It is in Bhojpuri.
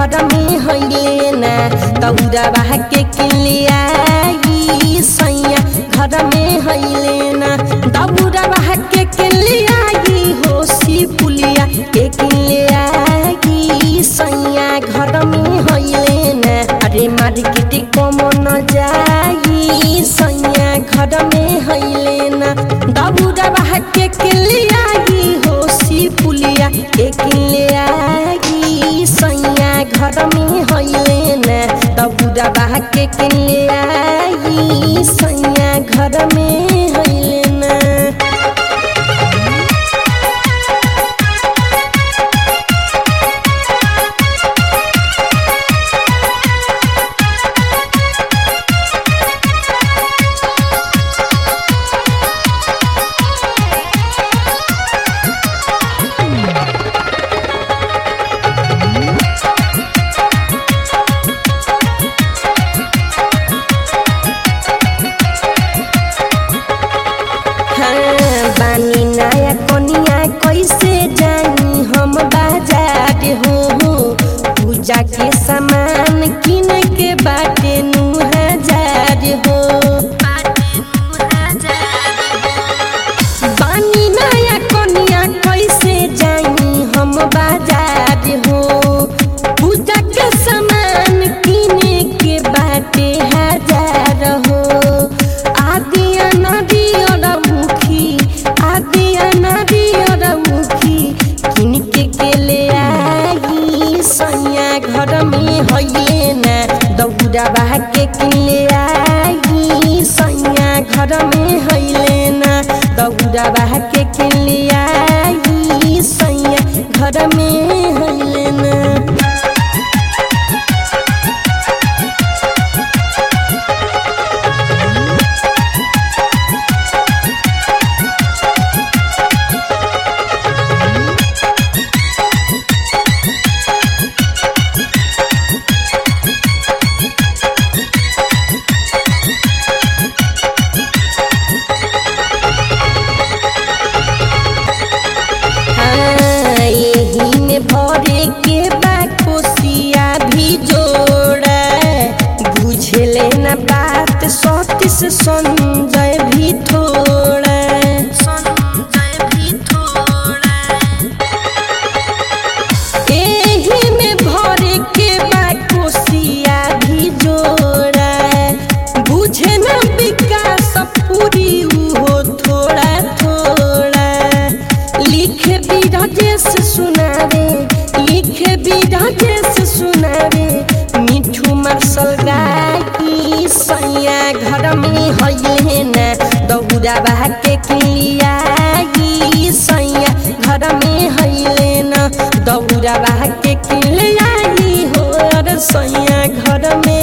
घर में हइले ना दौड़ावा के किलियाई सैया घर में हइले ना दौड़ावा के किलियाई हो सी पुलिया के किलियाई सैया घर में हइले ना अरे मार्केट कम न जाई सैया घर में हइले ना दौड़ावा के किलियाई हो सी पुलिया के किलियाई सैया घर में हइले ना दौड़ावा के किलियाई सैया घर में हइले ना हाँ, बानी नया कनिया कैसे जानी हम बाजार हो पूजा के सामान किन के बाटे नु हजार हो बानी नया कनिया कैसे जानी हम बाजार हो पूजा के सामान किने के बाटे हजार हो आदिया नदी और मुखी आदिया नदी और मुखी किनके के ले आई सैया घर में हइले ना दौड़ा बहा के किले आई सैया घर में हइले ना दौड़ा बहा के किले आई सैया घर में हइले ना हाँ, यही में भरे के बा कोसिया भी जोड़ा बुझले न बात सतीश संजय भी थोड़ा एही में भरे के बा कोसिया भी जोड़ा बुझे न विकास पूरी उहो थोड़ा थोड़ा लिखे बिरजेश सुनावे लिखे बिरजेश सुनावे मिठू मार्शल गाई सैया घर में हइले ना दौड़ा बहा के किलियाई सैया घर में हइले ना दौड़ा बहा के किलियाई हो अरे सैया घर में